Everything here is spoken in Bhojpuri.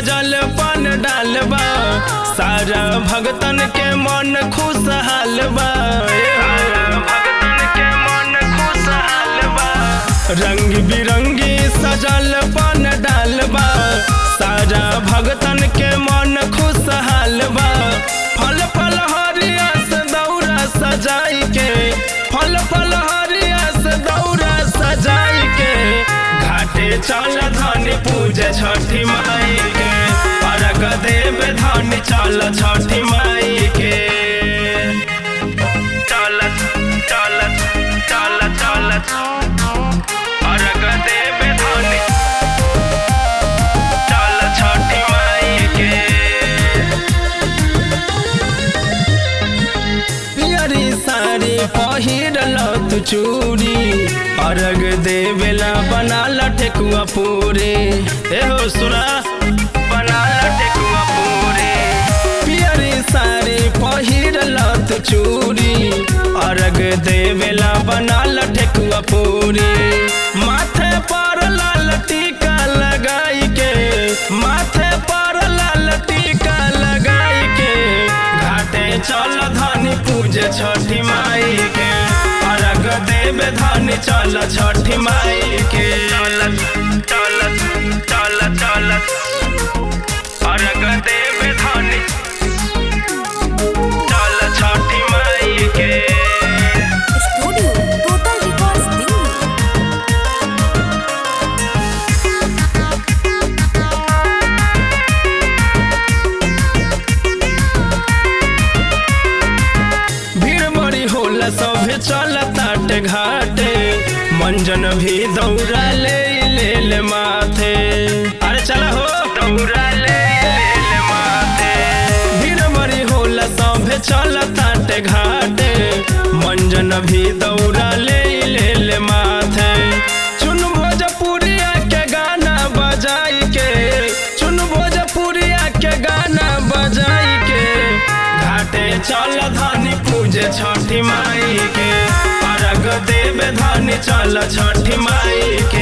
सजल पन डालबा सारा भगतन के मन खुशहाल बा भगतन के मन खुशहाल बा रंग बिरंगी सजल पन डालबा सारा भगतन के मन खुशहाल बा फल फल हरिया से दौरा सजाई के फल फल हरिया से दौरा सजाई के घाटे चल धनी पूजे छठी माई के अर्घ देव धनी चल छठी माई के चल चल चल चल अर्घ देव धनी चल छठी माई के पियरी साड़ी पहिरल तू चूड़ी अर्घ देवेला बनाल ठेकुआ पूरे एहो सुना बनाल ठेकुआ पूरे पियरी साड़ी पहिरल तू चूड़ी अर्घ देवेला बनाल ठेकुआ पूरे माथे पर लाल टीका लगाई के माथे पर लाल टीका लगाई के घाटे चल धनी पूजे छठी माई के अर्घ देव धनी चल छठी माई के चल चल चल चल अर्घ देव धनी चल छठी माई के स्टूडियो टोटल रिकॉर्ड्स दिल्ली भीड़ बड़ी होला सभे चल ताटे घाटे मंजन भी दौड़ा ले ले ले माथे अरे चला हो दौड़ा ले ले ले माथे भीड़ बड़ी होला सभे चल ताटे घाटे मंजन भी दौड़ा ले ले ले माथे चुन भोजपुरिया के गाना बजाई के चुन भोजपुरिया के गाना बजाई के घाटे चल धनी पूजे छठी माई के अर्घ देव धनी चल छठी माई के